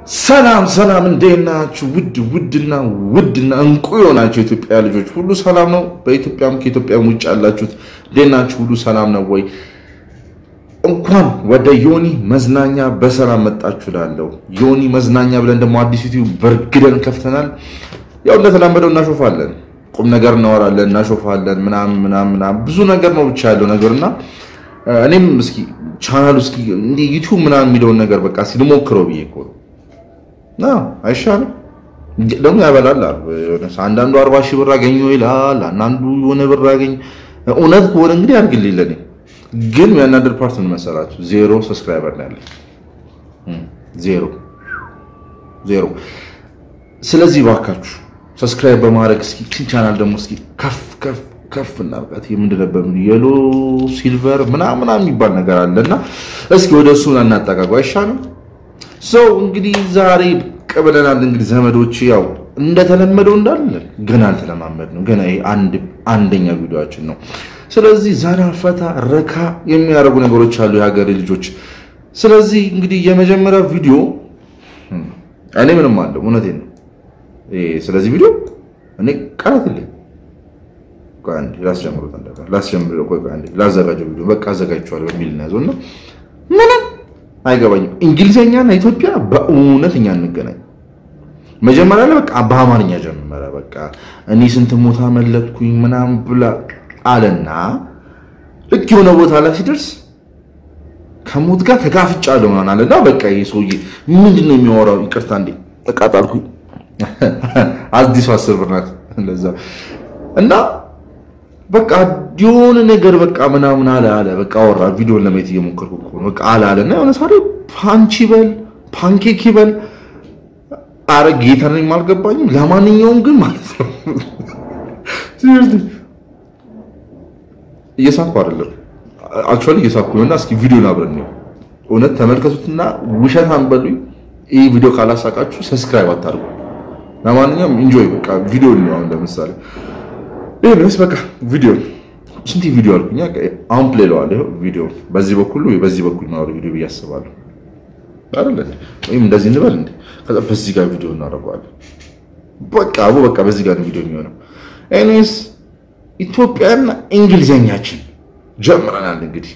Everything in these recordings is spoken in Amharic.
ሰላም ሰላም፣ እንዴት ናችሁ? ውድ ውድና ውድና እንቁ የሆናችሁ የኢትዮጵያ ልጆች ሁሉ ሰላም ነው። በኢትዮጵያም ከኢትዮጵያም ውጭ ያላችሁት እንዴት ናችሁ? ሁሉ ሰላም ነው ወይ? እንኳን ወደ ዮኒ መዝናኛ በሰላም መጣችሁ እላለሁ። ዮኒ መዝናኛ ብለን ደግሞ አዲስ ዩቲዩብ በርግደን ከፍተናል። ያው እንደተለመደው እናሾፋለን፣ ቁም ነገር እናወራለን፣ እናሾፋለን፣ ምናምን ምናምን ምናምን ብዙ ነገር ነው ብቻ ያለው ነገርና እኔም እስኪ ቻናሉ እስኪ እንደ ዩቲዩብ ምናምን የሚለውን ነገር በቃ እስኪ ልሞክረው ብዬ እኮ ነው። አይሻልም ደግሞ ያበላል አሉ። አንዳንዱ አርባ ሺህ ብር አገኘሁ ይላል፣ አንዳንዱ የሆነ ብር አገኝ። እውነት ከሆነ እንግዲህ አድርግልኝ ለኔ። ግን የሚያናደድ ፓርት ምን መሰላችሁ? ዜሮ ሰብስክራይበር ነው ያለኝ፣ ዜሮ ዜሮ። ስለዚህ ባካችሁ ሰብስክራይብ በማድረግ እስኪ ቻናል ደግሞ እስኪ ከፍ ከፍ ከፍ እናርጋት። የምንድን ነበር የሎ ሲልቨር ምናምን የሚባል ነገር አለና እስኪ ወደ እሱ እናጠቃቁ አይሻልም? ሰው እንግዲህ ዛሬ ቀበለናል። እንግዲህ ዘመዶች ያው እንደተለመደው እንዳለ ገና አልተለማመድ ነው። ገና ይሄ አንደኛ ቪዲዮችን ነው። ስለዚህ ዘና ፈታ ረካ የሚያደርጉ ነገሮች አሉ የሀገሬ ልጆች። ስለዚህ እንግዲህ የመጀመሪያ ቪዲዮ እኔ ምንም አለው እውነቴን ነው። ስለዚህ ቪዲዮ እኔ ቃላት የለኝም። ላስጀምሩት ላስጀምር ላዘጋጀው ቪዲዮ በቃ አዘጋጅቼዋለሁ በሚል ነው ያዘው እና ምንም አይገባኝም። እንግሊዝኛና ኢትዮጵያ በእውነት እኛ እንገናኝ። መጀመሪያ ላይ በቃ በአማርኛ ጀመረ። በቃ እኔ ስንት ሞታ መለጥኩኝ ምናምን ብላ አለና ልክ የሆነ ቦታ ላይ ሲደርስ ከሞት ጋር ተጋፍጫለሁ ምናምን አለና በቃ ይሄ ሰውዬ ምንድን ነው የሚያወራው? ይቅርታ እንዴ ተቃጣልኩኝ። አዲሱ አስር ብር ናት እንደዛ እና በቃ የሆነ ነገር በቃ ምናምን አለ አለ በቃ አወራ። ቪዲዮን ለማየት እየሞከርኩ እኮ ነው። በቃ አለ አለ እና የሆነ ሳሪ ፓንች ይበል ፓንኬክ ይበል አረ ጌታ ነኝ አልገባኝም። ለማንኛውም ግን ማለት ነው እየሳኩ አይደለም አክቹዋሊ እየሳኩ ነውና እስኪ ቪዲዮን አብረን ነው እውነት ተመልከቱትና ውሸት አንበሉኝ። ይህ ቪዲዮ ካላሳቃችሁ ሰብስክራይብ አታርጉ። ለማንኛውም ኢንጆይ በቃ ቪዲዮ ነው። አሁን ለምሳሌ ይሄንስ በቃ ቪዲዮ ስንት ቪዲዮ አልኩኝ። አሁን ፕሌይ ለዋል ይሄው ቪዲዮ በዚህ በኩል ወይ በዚህ በኩል ነው ቪዲዮ ብዬ አስባለሁ አይደል? ወይም እንደዚህ እንበል እንዴ። ከዛ በዚህ ጋር ቪዲዮ እናደርገዋለን። በቃ አቡ በቃ በዚህ ጋር ነው ቪዲዮ የሚሆነው። ኤኒዌይስ ኢትዮጵያና እንግሊዘኛችን ጀምረናል። እንግዲህ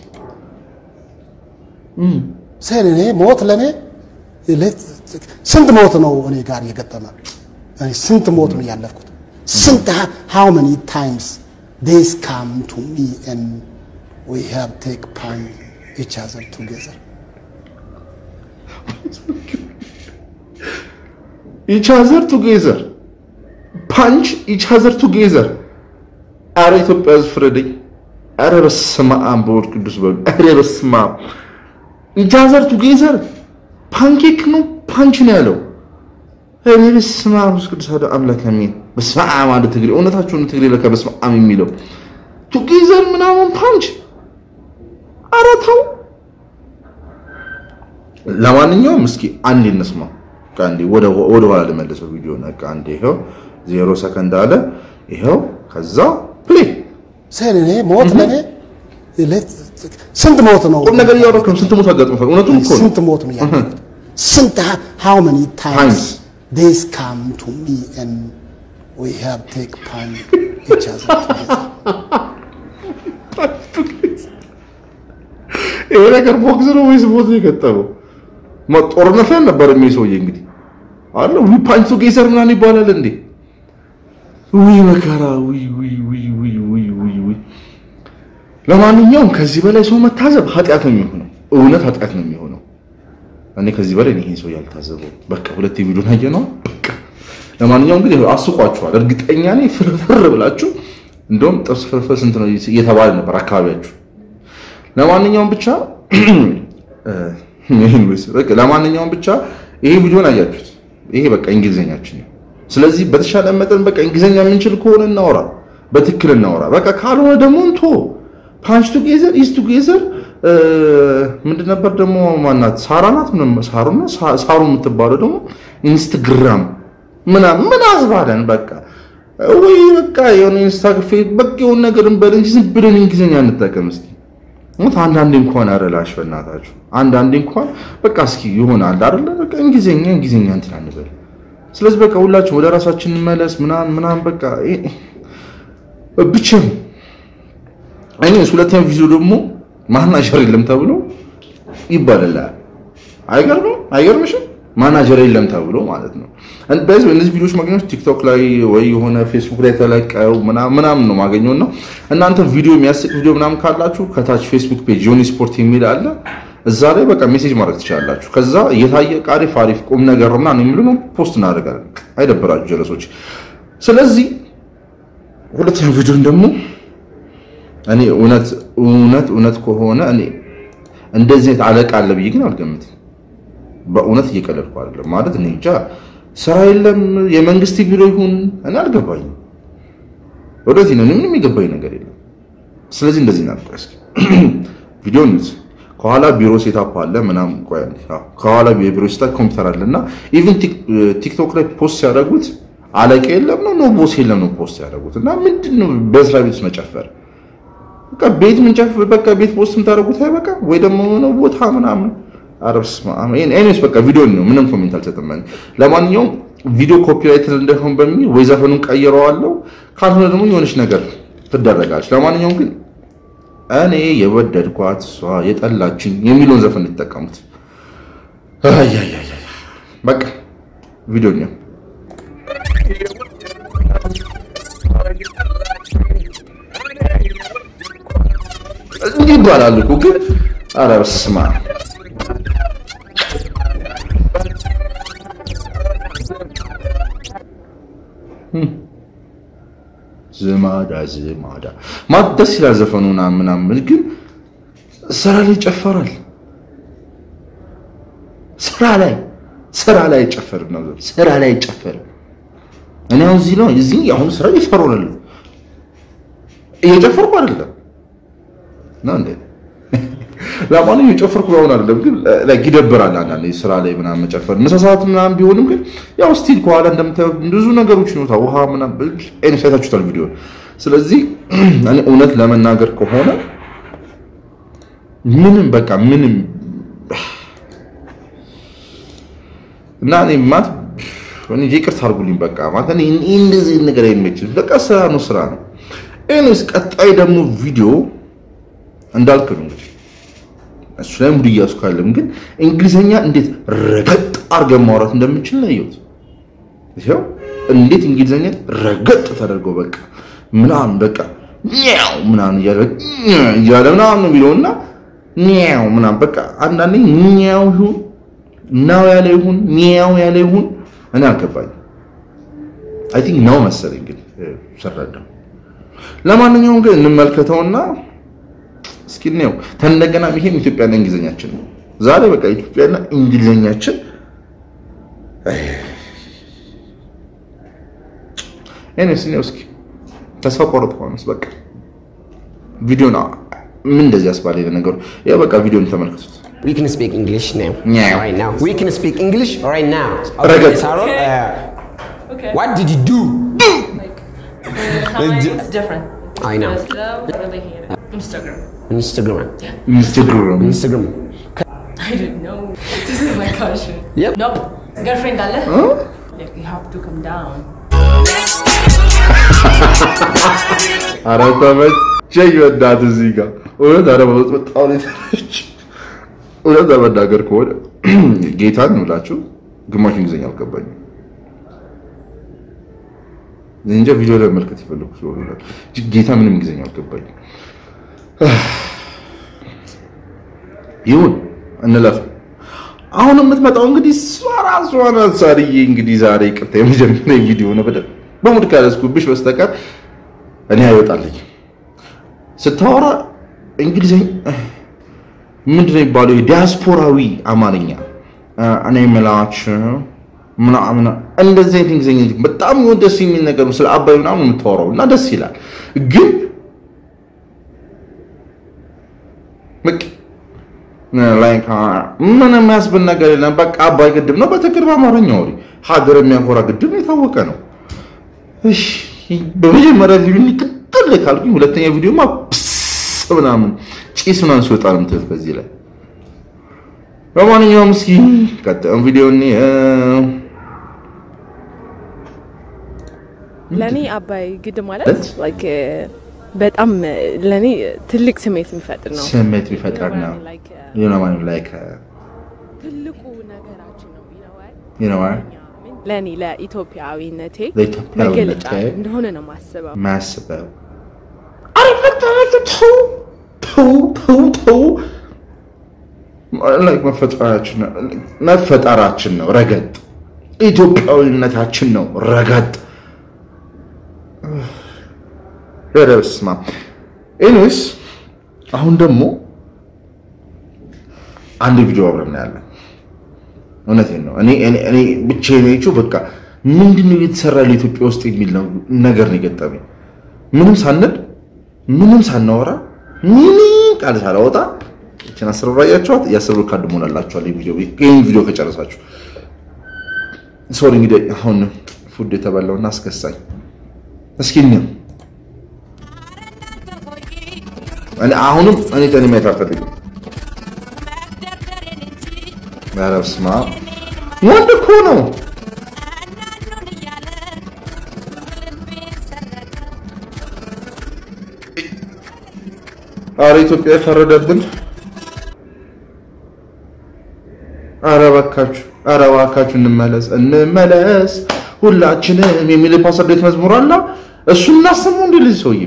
ሰን እኔ ሞት ለኔ ስንት ሞት ነው እኔ ጋር የገጠመ ስንት ሞት ነው ያለፍኩት ስንት how many times this come to me and we have take punch each other together each other together punch each other together አረ ኢትዮጵያ ሕዝብ ፍረደኝ። አረ በስመ አብ በወልድ ቅዱስ በሉ። አረ በስመ አብ each other together ፓንኬክ ነው ፓንች ነው ያለው። እኔ በስመ አብ ቅዱስ አምላክ አሜን። በስመ አብ ማለት ትግሬ እውነታችሁን ትግሬ ለካ በስመ አብ የሚለው ቱጌዘር ምናምን ፓንች። ኧረ ተው። ለማንኛውም እስኪ አንዴ እንስማ። አንዴ ወደ ወደ ኋላ ልመልሰው ቪዲዮ ነቃ። አንዴ ይኸው ዜሮ ሰከንድ አለ። ይኸው ከዛ ፕሌይ ሰን እኔ ሞት ለኔ ስንት ሞት ነው ቁም ነገር እያወራሁ ነው። ስንት ሞት አጋጥሞታል? እውነቱን እኮ ነው። ስንት ሞት ነው ያለፍኩት ስንት how many times this come to me and we have take punch each other together ይሄ ነገር ቦክስ ነው ወይስ ሞት ነው የገጠመው? ጦርነት ላይ ነበር የሚል ሰውዬ እንግዲህ አለ ዊ ፓንች ቱጌዘር ምናምን ይባላል እንዴ? ውይ መከራ! ውይ ውይ ውይ ውይ ውይ ውይ ውይ። ለማንኛውም ከዚህ በላይ ሰው መታዘብ ኃጢአት ነው የሚሆነው። እውነት ኃጢአት ነው የሚሆነው። እኔ ከዚህ በላይ ይሄን ሰው ያልታዘበው በቃ ሁለት ቪዲዮ ናየ ነው በቃ። ለማንኛውም እንግዲህ አስቋችኋል፣ እርግጠኛ ነኝ ፍርፍር ብላችሁ እንደውም ጥብስ ፍርፍር ስንት ነው እየተባለ ነበር አካባቢያችሁ። ለማንኛውም ብቻ ለማንኛውም ብቻ ይሄ ቪዲዮን አያችሁት። ይሄ በቃ እንግሊዘኛችን ነው። ስለዚህ በተሻለ መጠን በቃ እንግሊዘኛ የምንችል ከሆነ እናወራ፣ በትክክል እናወራ። በቃ ካልሆነ ደግሞ እንቶ ፓንች ቱጌዘር ኢዝ ቱጌዘር ምንድን ነበር ደግሞ ማናት ሳራ ናት ሳሩና ሳሩ የምትባለው ደግሞ ኢንስታግራም ምናምን ምን አዝባለን በቃ ወይ በቃ የሆነ ኢንስታግፌ በቃ የሆነ ነገር እንበል እንጂ ዝም ብለን እንግሊዝኛ እንጠቀም እስኪ ሞት አንዳንዴ እንኳን አረላሽ በእናታችሁ አንዳንዴ እንኳን በቃ እስኪ ይሆናል አይደለ በቃ እንግሊዝኛ እንግሊዝኛ እንትን አንበል። ስለዚህ በቃ ሁላችን ወደ ራሳችን እንመለስ ምናምን ምናምን በቃ ብቻ እኔ ሁለተኛ ቪዲዮ ደግሞ ማናጀር የለም ተብሎ ይባላል። አይገርምም? አይገርምሽም? ማናጀር የለም ተብሎ ማለት ነው። በዚህ እነዚህ ቪዲዮዎች ማግኘት ቲክቶክ ላይ ወይ የሆነ ፌስቡክ ላይ ተለቀው ምናምን ነው ማገኘው እና እናንተ ቪዲዮ የሚያስቅ ቪዲዮ ምናምን ካላችሁ ከታች ፌስቡክ ፔጅ ዮኒ ስፖርት የሚል አለ። እዛ ላይ በቃ ሜሴጅ ማድረግ ትችላላችሁ። ከዛ እየታየ አሪፍ አሪፍ ቁም ነገር እና የሚሉ ነው ፖስት እናደርጋለን። አይደብራችሁ ጀለሶች። ስለዚህ ሁለተኛው ቪዲዮን ደግሞ እኔ እውነት እውነት እውነት ከሆነ እኔ እንደዚህ አይነት አለቃ አለ ብዬ ግን አልገምትም። በእውነት እየቀለድኩ አይደለም። ማለት እኔ እንጃ ስራ የለም የመንግስት ቢሮ ይሁን እኔ አልገባኝም። ወደዚህ ነው ምንም የገባኝ ነገር የለም። ስለዚህ እንደዚህ እናድርግ እስኪ ቪዲዮ ኒውስ ከኋላ ቢሮ ሴታፕ አለ ምናምን ቆይ ከኋላ የቢሮ ሴታፕ ኮምፒውተር አለ እና ኢቭን ቲክቶክ ላይ ፖስት ሲያደርጉት አለቃ የለም ነው ኖ ቦስ የለም ነው ፖስት ያደረጉት እና ምንድን ነው በስራ ቤት ውስጥ መጨፈር በቃ ቤት ምንጨፍ በቃ ቤት ፖስት የምታደርጉት አይበቃ ወይ ደግሞ ነው ቦታ ምናምን አረብስ ኤኒዌይስ በቃ ቪዲዮ ነው ምንም ኮሜንት አልሰጥም ለማንኛውም ቪዲዮ ኮፒራይት እንዳይሆን በሚል ወይ ዘፈኑን ቀይረዋለሁ ካልሆነ ደግሞ የሆነች ነገር ትደረጋለች ለማንኛውም ግን እኔ የወደድኳት እሷ የጠላችኝ የሚለውን ዘፈን የተጠቀሙት በቃ ቪዲዮ ነው እንዲህ ይባላል እኮ ግን ኧረ በስመ አብ ዝማዳ ዝማዳ ማለት ደስ ይላል ዘፈኑ ምናምን፣ ግን ስራ ላይ ይጨፈራል። ስራ ላይ ስራ ላይ አይጨፈርም ነው ስራ ላይ አይጨፈርም። እኔ አሁን እዚህ ነው እዚህ አሁን ስራ እየሰራሁ ነው እየጨፈርኩ አይደለም ነው እንዴ? ለማንኛውም እየጨፈርኩ አሁን አይደለም፣ ግን ላይክ ይደብራል አንዳንዴ ስራ ላይ ምናምን መጨፈር ምሳ ሰዓት ምናምን ቢሆንም ግን ያው ስቲል ከኋላ እንደምታየው ብዙ ነገሮች ነው ውሃ ምናምን አይነት አይታችሁታል ቪዲዮ። ስለዚህ እኔ እውነት ለመናገር ከሆነ ምንም በቃ ምንም እና እኔ ማት እኔ ይቅርታ አድርጉልኝ በቃ ማለት እኔ እንደዚህ ነገር አይመችም። በቃ ስራ ነው ስራ ነው። ኤኒዌይስ ቀጣይ ደግሞ ቪዲዮ እንዳልክ ነው እንግዲህ እሱ ላይ ሙድ እያዝኩ አይደለም፣ ግን እንግሊዘኛ እንዴት ረገጥ አድርገን ማውራት እንደምችል ነው ያየሁት። ይኸው እንዴት እንግሊዘኛ ረገጥ ተደርገው በቃ ምናምን በቃ ኛው ምናምን እያለ እያለ ምናምን ነው የሚለውና ኛው ምናምን በቃ አንዳንዴ ኛው ይሁን ናው ያለ ይሁን ኛው ያለ ይሁን እኔ አልገባኝም። አይ ቲንክ ነው መሰለኝ ግን ስረዳው። ለማንኛውም ግን እንመልከተውና እስኪ ነው ተንደገና ይሄም ኢትዮጵያና እንግሊዘኛችን ነው። ዛሬ በቃ ኢትዮጵያና እንግሊዘኛችን እኔስ ነው እስኪ ተስፋ ቆርጥ ሆነስ በቃ ቪዲዮ ነው ምን እንደዚህ ያስባለ ነገሩ ያ በቃ ቪዲዮን ተመልከቱት። We can speak English now. Yeah. Right now. We can speak English right now. Ragat. Sarah, Okay. uh, Okay. what did you do? Like, time it's different. I know. Because though, I really hate it. Instagram. Instagram. ኢንስታግራም Instagram. I don't know. This is my caution. Yep. No. Girlfriend, Ale. Like, you have to come down. ኧረ ተመቸኝ በእናትህ እዚህ ጋር እውነት ኧረ በጣም ነው የተመቸኝ። እውነት ለመናገር ከሆነ ጌታን ነው እላችሁ ግማሽ እንግሊዝኛ አልገባኝም። እኔ እንጃ ቪዲዮ ላይ መልከት የፈለኩ ስለሆነ ነው። ጌታ ምንም እንግሊዝኛ አልገባኝም። ይሁን እንለፍ። አሁን የምትመጣው እንግዲህ እሷ ራሷ ናት። ሳርዬ እንግዲህ ዛሬ ይቅርታ የመጀመሪያ ቪዲዮ ነው በደንብ በሙድ ካለስኩብሽ በስተቀር እኔ አይወጣልኝ ስታወራ እንግሊዝኛ ምንድን ነው የሚባለው? ዲያስፖራዊ አማርኛ እኔ የምላችሁ ምናምን እንደዚህ አይነት እንግሊዝኛ በጣም ደስ የሚል ነገር ነው። ስለ አባይ ምናምን የምታወራው እና ደስ ይላል። ግን በቃ ላይክ ምን የሚያስብል ነገር የለም። በቃ አባይ ግድብ ነው። በትክክል በአማርኛ ወሬ ሀገር የሚያኮራ ግድብ ነው፣ የታወቀ ነው። እሺ በመጀመሪያ ቪዲዮ ቅጥል ካልኩኝ ሁለተኛ ቪዲዮማ ፕስ ምናምን ጭስ ምናምን ሲወጣ ነው የምትሉት። በዚህ ላይ በማንኛውም እስኪ ቀጣዩን ቪዲዮ እንየው። ለእኔ አባይ ግድብ ማለት ማለት? like በጣም ለእኔ ትልቅ ስሜት የሚፈጥር ነው። ስሜት ቢፈጠር ነው Like, uh, ዩኖማን ላይክ ትልቁ ነገራችን ነው you know what? ዩኖማን ለእኔ ለኢትዮጵያዊነቴ ለኢትዮጵያዊነቴ መገለጫ እንደሆነ ነው ማስበው። ማስበው አሪፈታል ተው ተው ተው ተው like መፈጠራችን ነው መፈጠራችን ነው ረገጥ ኢትዮጵያዊነታችን ነው ረገጥ ኧረ በስመ አብ ኤኒዌይስ አሁን ደግሞ አንድ ቪዲዮ አብረን እናያለን እውነቴን ነው እኔ እኔ እኔ ብቻዬን አይቼው በቃ ምንድን ነው እየተሰራ ለኢትዮጵያ ውስጥ የሚል ነው ነገር ነው የገጠመኝ ምንም ሳንል ምንም ሳናወራ ምንም ቃል ሳላወጣ ይችን አስር ብር አያችኋት የአስር ብር ካርድ ሞላላችኋል ይህን ቪዲዮ ከጨረሳችሁ ሶሪ እንግዲህ አሁን ፉድ የተበላውና አስከሳኝ እስኪ እንየው እኔ አሁንም እኔ ተኔ ማየት አልፈልግም ኧረ በስመ አብ ወንድ እኮ ነው አረ ኢትዮጵያ የፈረደብን አረ እባካችሁ አረ እባካችሁ እንመለስ እንመለስ ሁላችንም የሚል ፓስተር ዴት መዝሙር አለ እሱን እናሰማው እንዴ ልጅ ሰውዬ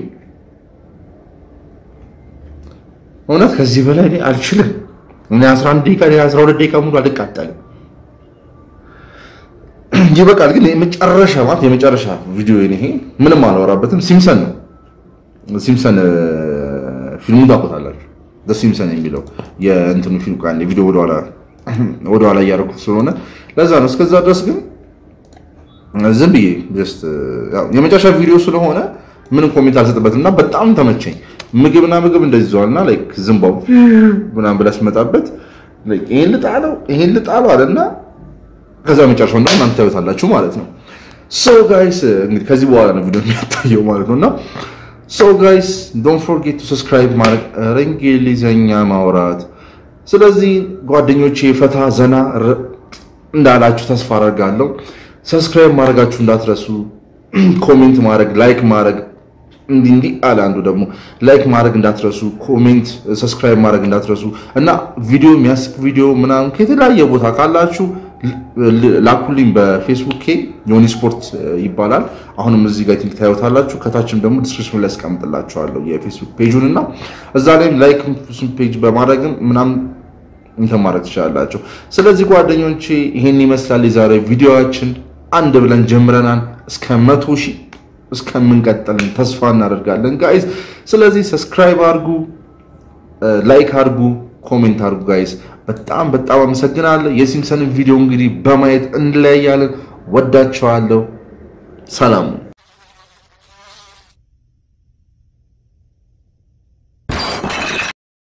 እውነት ከዚህ በላይ እኔ አልችልም እኔ 11 ደቂቃ እኔ 12 ደቂቃ ሙሉ አልቃጠልም ይበቃል ግን የመጨረሻ ማለት የመጨረሻ ቪዲዮ ይሄ ምንም አላወራበትም ሲምሰን ነው ሲምሰን ፊልሙን ታውቁታላችሁ ሲምሰን የሚለው የእንትኑ ፊልም ቃል ቪዲዮ ወደኋላ ወደኋላ እያደረኩት ስለሆነ ለዛ ነው እስከዛ ድረስ ግን ዝም ብዬ ጀስት የመጨረሻ ቪዲዮ ስለሆነ ምንም ኮሜንት አልሰጥበትም እና በጣም ተመቸኝ ምግብና ምግብ እንደዚህ ይዘዋልና ላይክ ዝምባው ምናምን ብላ ስመጣበት ላይክ ይሄን ልጣለው ይሄን ልጣለው አለና ከዛ መጨረሻው እና እናንተ ታዩታላችሁ ማለት ነው ሶ ጋይስ እንግዲህ ከዚህ በኋላ ነው ቪዲዮ የሚያታየው ማለት ነውና ሶ ጋይስ ዶንት ፎርጌት ቱ ሰብስክራይብ ማድረግ ኧረ እንግሊዘኛ ማውራት ስለዚህ ጓደኞቼ ፈታ ዘና ር- እንዳላችሁ ተስፋ አደርጋለሁ ሰብስክራይብ ማድረጋችሁ እንዳትረሱ ኮሜንት ማድረግ ላይክ ማድረግ እንዲህ እንዲህ አለ አንዱ ደግሞ ላይክ ማድረግ እንዳትረሱ ኮሜንት ሰብስክራይብ ማድረግ እንዳትረሱ እና ቪዲዮ የሚያስቅ ቪዲዮ ምናምን ከተለያየ ቦታ ካላችሁ ል- ላኩልኝ በፌስቡክ ዮኒ ስፖርት ይባላል አሁንም እዚህ ጋር ቲንክ ታዩታላችሁ ከታችም ደግሞ ዲስክሪፕሽን ላይ ያስቀምጥላችኋለሁ የፌስቡክ ፔጁን እና እዛ ላይም ላይክ ፔጅ በማድረግም ምናምን እንትን ማድረግ ትችላላችሁ ስለዚህ ጓደኞቼ ይሄን ይመስላል የዛሬ ቪዲዮችን አንድ ብለን ጀምረናል እስከ መቶ ሺህ እስከምንቀጥል ተስፋ እናደርጋለን ጋይዝ ስለዚህ ሰብስክራይብ አድርጉ ላይክ አድርጉ ኮሜንት አድርጉ ጋይስ በጣም በጣም አመሰግናለሁ የሲምሰንን ቪዲዮ እንግዲህ በማየት እንለያያለን ወዳቸዋለሁ ሰላሙ